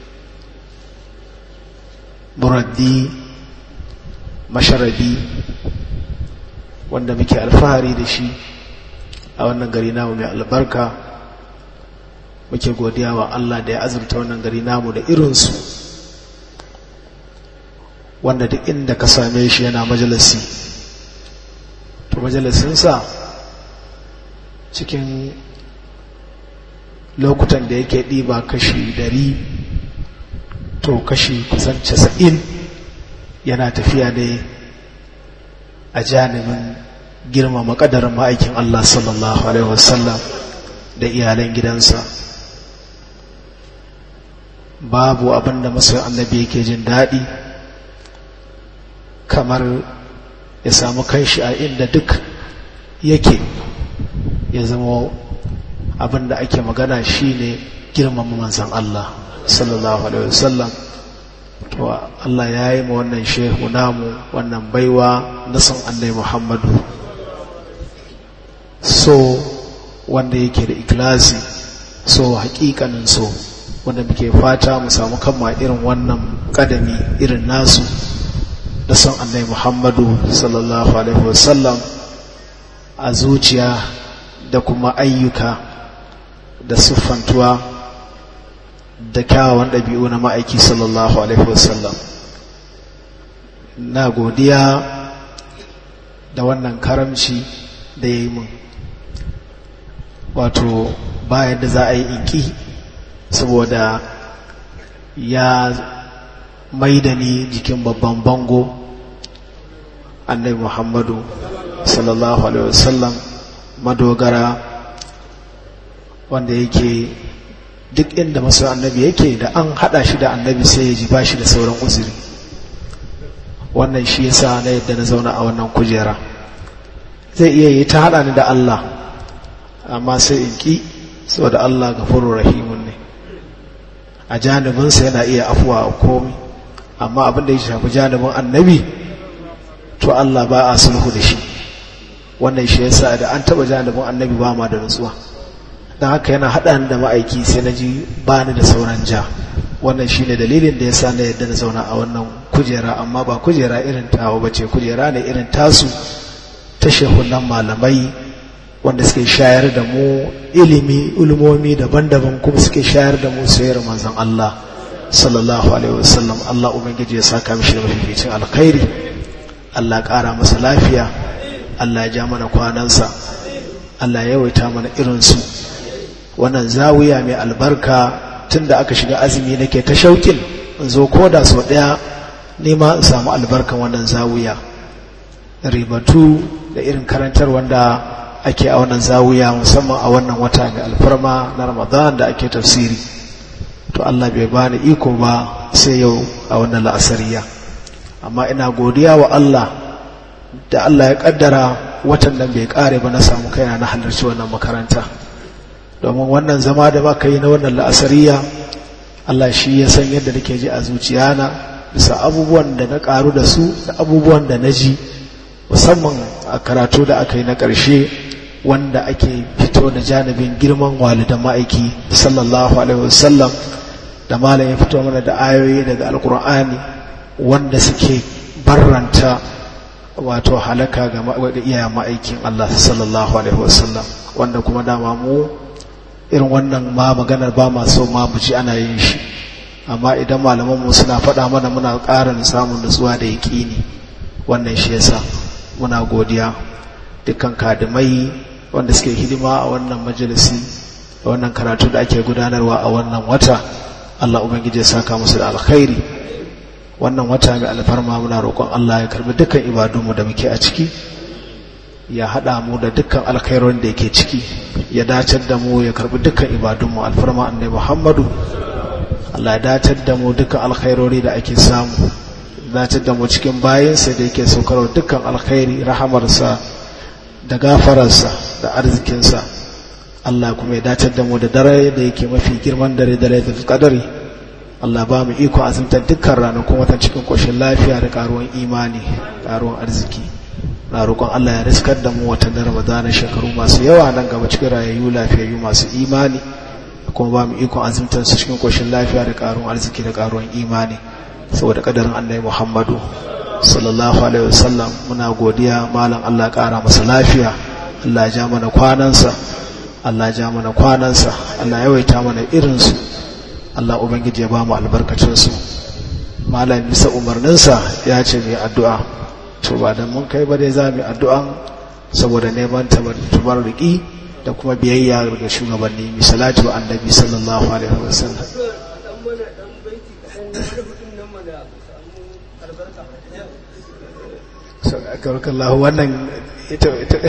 S3: مردي masharabi wanda muke alfahari da shi a wannan gari namu mai albarka muke godiya wa Allah da ya azurta wannan gari namu da irinsu wanda duk inda ka same shi yana majalisi to majalisinsa cikin lokutan da yake ɗiba kashi dari to kashi kusan casa'in yana tafiya ne a janibin girmama ƙadarin ma'aikin Allah sallallahu Alaihi wasallam da iyalan gidansa babu abin da masu annabi yake jin daɗi kamar ya samu kanshi a inda duk yake ya zama abin da ake magana shine girmama manzan Allah sallallahu Alaihi wasallam to Allah ya yi ma wannan shehu namu wannan baiwa na san annai Muhammadu so wanda yake da ikilasi so hakikanin so wanda muke fata mu samu kama irin wannan kadami irin nasu da san annai Muhammadu sallallahu alaihi wasallam a zuciya da kuma ayyuka da siffantuwa da kyawawan ɗabi'u na ma'aiki sallallahu alaihi wasallam na godiya da wannan karamci da ya yi mun wato bayan da za a yi inki saboda ya maida ni jikin babban bango annabi muhammadu sallallahu alaihi wasallam madogara wanda yake duk inda masu annabi yake da an hada shi da annabi sai ya ji ba shi da sauran uzuri wannan shi yasa na yadda na zauna a wannan kujera zai iya yi ta hada ni da Allah amma sai in ki saboda Allah gafurur rahimun ne a janibinsa yana iya afuwa a komi amma abin da ya shafi janibin annabi to Allah ba a sulhu da shi wannan shi yasa da an taba janibin annabi ba ma da nutsuwa don haka yana haɗa da ma'aiki sai na ji ba ni da sauran ja wannan shine dalilin da ya sa na yadda na zauna a wannan kujera amma ba kujera irin tawa ba ce kujera ne irin tasu ta shehunan malamai wanda suke shayar da mu ilimi ilimomi daban-daban kuma suke shayar da mu sayar manzon Allah sallallahu alaihi wasallam Allah ubangiji ya saka mishi da mafificin alkhairi Allah ƙara masa lafiya Allah ya ja mana kwanansa Allah ya yawaita mana irinsu wannan zawiya mai albarka tun da aka shiga azumi nake ta shaukin in zo ko da sau ɗaya nema in samu albarkan wannan zawiya ribatu da irin karantar wanda ake a wannan zawiya musamman a wannan wata mai alfarma na ramadan da ake tafsiri to Allah bai bani iko ba sai yau a wannan la'asariya amma ina godiya wa Allah da Allah ya kaddara watan nan bai kare ba na samu kaina na halarci wannan makaranta domin wannan zama da baka yi na wannan la'asariya Allah shi ya san yadda nake ji a zuciyana bisa abubuwan da na karu da su da abubuwan da na ji musamman a karatu da aka yi na ƙarshe wanda ake fito da janibin girman walidan ma'aiki sallallahu alaihi wasallam da malam ya fito mana da ayoyi daga alkur'ani wanda suke barranta wato halaka ga iyayen ma'aikin Allah sallallahu alaihi wasallam wanda kuma dama mu irin wannan ma maganar ba ma so ma mu ji ana yin shi amma idan malaman mu suna faɗa mana muna ƙara samun nutsuwa da yaƙini wannan shi yasa muna godiya dukkan kadimai wanda suke hidima a wannan majalisi a wannan karatu da ake gudanarwa a wannan wata Allah ubangiji ya saka musu da alkhairi wannan wata mai alfarma muna roƙon Allah ya karbi dukkan ibadunmu da muke a ciki ya haɗa mu da dukkan alkhairorin da yake ciki ya dacar da mu ya karbi dukkan ibadunmu alfarma annabi Muhammadu Allah ya dacar da mu dukkan alkhairori da ake samu dacar da mu cikin bayansa da yake saukar dukkan alkhairi rahamarsa da gafararsa da arzikinsa Allah kuma ya dacar da mu da dare da yake mafi girman dare dare da kadari Allah ba mu iko azumtar dukkan ranakun watan cikin koshin lafiya da karuwan imani karuwan arziki na roƙon Allah ya riskar da mu watan da Ramadana shekaru masu yawa nan gaba cikin rayayyu lafiyayyu masu imani kuma ba mu iko azumtar su cikin koshin lafiya da karuwan arziki da karuwan imani saboda kadarin Annabi Muhammadu sallallahu alaihi wasallam muna godiya malam Allah ƙara masa lafiya Allah ya ja mana kwanansa Allah ja mana kwanansa Allah yawaita mana irinsu Allah Ubangiji ya ba mu albarkacinsu malam bisa umarninsa ya ce mai addu'a to ba da mun kai ba dai za mu addu'an saboda neman tabar riki da kuma biyayya ga shugabanni misalati wa annabi sallallahu alaihi wasallam Allah wannan ita ita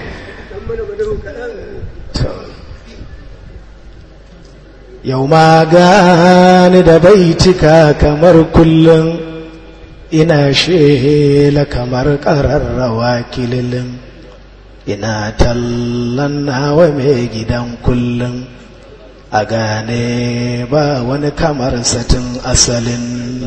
S3: yau ma gani da baitika kamar kullum ina shela kamar ƙararrawa kililin ina tallan nawa mai gidan kullum a gane ba wani kamar satin asalin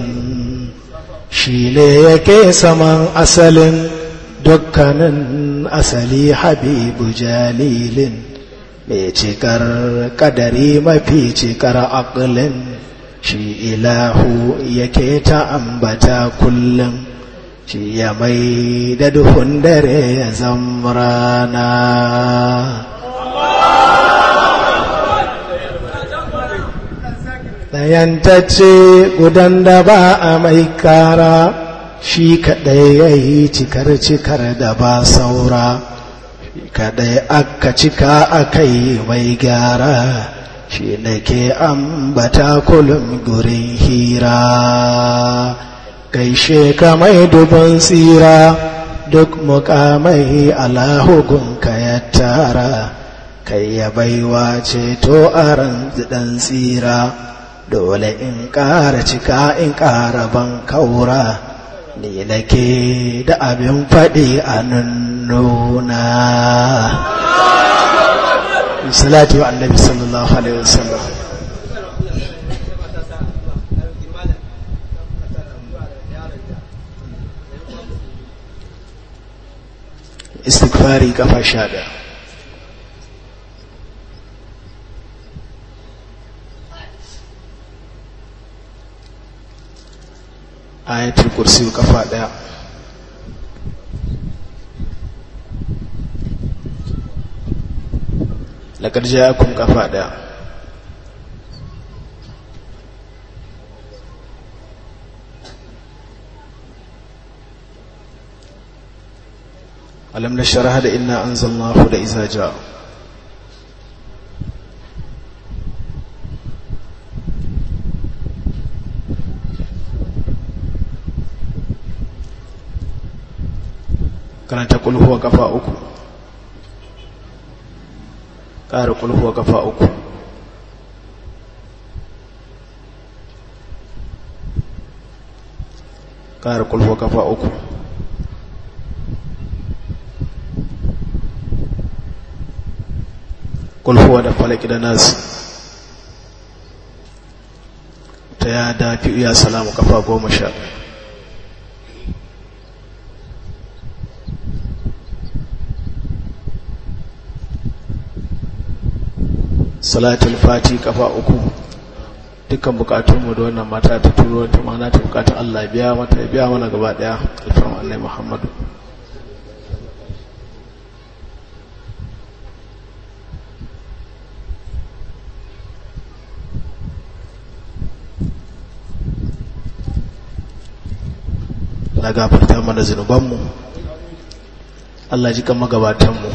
S3: shi ne yake saman asalin dukkanin asali habibu jalilin mai cikar kadari mafi cikar aƙilin shi ilahu yake ta ambata kullum shi ya mai da duhun dare ya zamrana ɗayantacce gudan da ba a mai kara shi kaɗai ya yi cikar cikar da ba saura shi kaɗai aka cika aka yi mai gyara shi ne ke ambata kulum gurin hira gaishe ka mai dubin tsira duk mukamai alahugun ka ya tara kai ya baiwa ceto a ranzidan tsira dole in ƙara cika in ƙara ban kaura ni nake da abin faɗi a nuna salatu wa annabi sallallahu alaihi wasallam istighfari kafa sha ɗaya ayatul kursi kafa ɗaya laƙar jayakun kafa ɗaya alam na shara da ina an zalnahu da iza ja karanta kulhuwa kafa uku ƙara kulhuwa kafa uku ƙara kulhuwa kafa uku kulhuwa da falaki da nasu ta ya dafi iya salamu kafa goma sha salatul fati kafa uku dukkan bukatunmu da wannan mata ta turo ta mana ta bukatun Allah biya mata ya biya mana gaba daya alfarma annai Muhammadu na gafarta mana zunubanmu Allah ji kan magabatanmu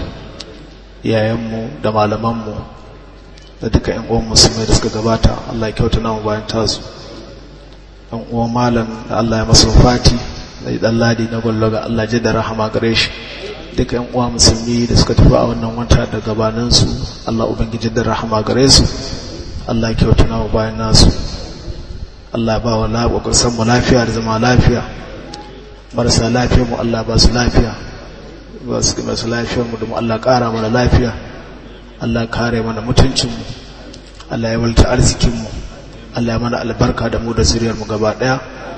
S3: iyayenmu da malamanmu da duka yan uwan musulmai da suka gabata Allah ya kyauta namu bayan tasu yan uwan malam da Allah ya masa fati da dan ladi na gwallo ga Allah ji da rahama gare shi duka yan uwa musulmi da suka tafi a wannan wata da gabanin su Allah ubangiji da rahama gare su Allah ya kyauta namu bayan nasu Allah ya ba wa lafiya san mu lafiya da zama lafiya marasa lafiya mu Allah ba su lafiya ba su masu lafiyar mu da mu Allah ƙara mana lafiya Allah kare mana mutuncinmu Allah ya walta arzikinmu Allah ya mana albarka da mu da zuriyarmu gaba daya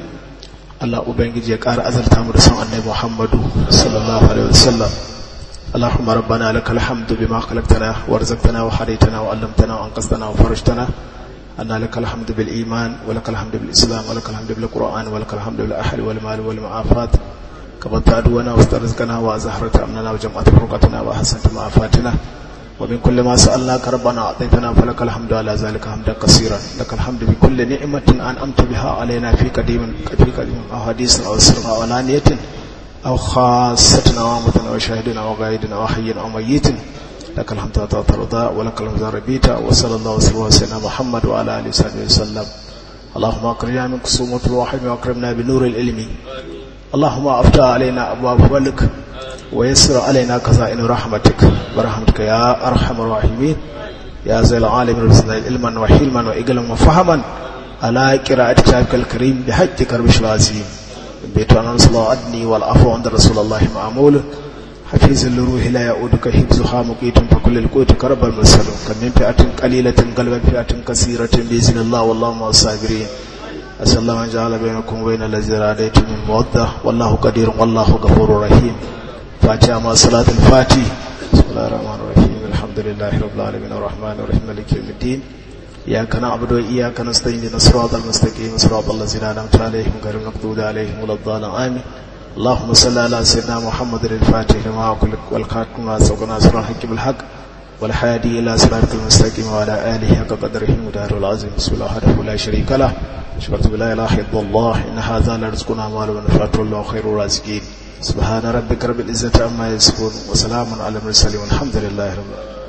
S3: Allah ubangiji ya ƙara azarta mu da san annabi Muhammadu sallallahu alaihi wasallam اللهم ربنا لك الحمد بما خلقتنا ورزقتنا وحريتنا وعلمتنا وانقذتنا وفرجتنا أن لك الحمد بالإيمان ولك الحمد بالإسلام ولك الحمد بالقرآن ولك الحمد بالأهل والمال والمعافات كبرت عدونا واسترزقنا وأزهرت أمننا وجمعت فرقتنا وحسنت معافاتنا ومن كل ما سألناك ربنا أعطيتنا فلك الحمد على ذلك حمدا كثيرا لك الحمد بكل نعمة أنعمت بها علينا في قديم في قديم أو حديث أو سر أو علانية أو خاصة وامة وشاهدنا وغايدنا وحي أو ميت لك الحمد حتى ترضى ولك الحمد ربيت وصلى الله وسلم وسلم محمد وعلى آله وصحبه وسلم اللهم أكرمنا من كسومة الوحي وأكرمنا بنور العلم اللهم أفتح علينا أبواب فضلك ويسر علينا خزائن رحمتك برحمتك يا أرحم الراحمين يا زي العالم الرسول علما وحلما وإقلا وفهما على قراءة كتابك الكريم بحج كربش العظيم بيت أن الله أدني والعفو عند رسول الله معمول حفيظ لروح لا يعودك حفظها مقيت فكل القوت كرب المرسل كم من فئة قليلة قلبا فئة كثيرة بإذن الله والله مع الصابرين أسأل الله أن جعل بينكم وبين الذين راديتم من مودة والله قدير والله غفور رحيم فاتحة مع صلاة الفاتح بسم الله الرحمن الرحيم الحمد لله رب العالمين الرحمن الرحيم مالك يوم الدين إياك نعبد وإياك نستعين الصراط المستقيم صراط الذين أنعمت عليهم غير المغضوب عليهم ولا الضالين آمين اللهم صل على سيدنا محمد الفاتح لما أقول والخاتم ما سبق ناصر الحق بالحق والحادي إلى صراط المستقيم وعلى آله حق قدره ودار العظيم بسم الله وحده لا شريك له شكرت بلا إله إلا الله إن هذا لرزقنا مال ونفعت الله خير الرازقين سبحان ربك رب العزة عما يصفون وسلام على المرسلين والحمد لله رب العالمين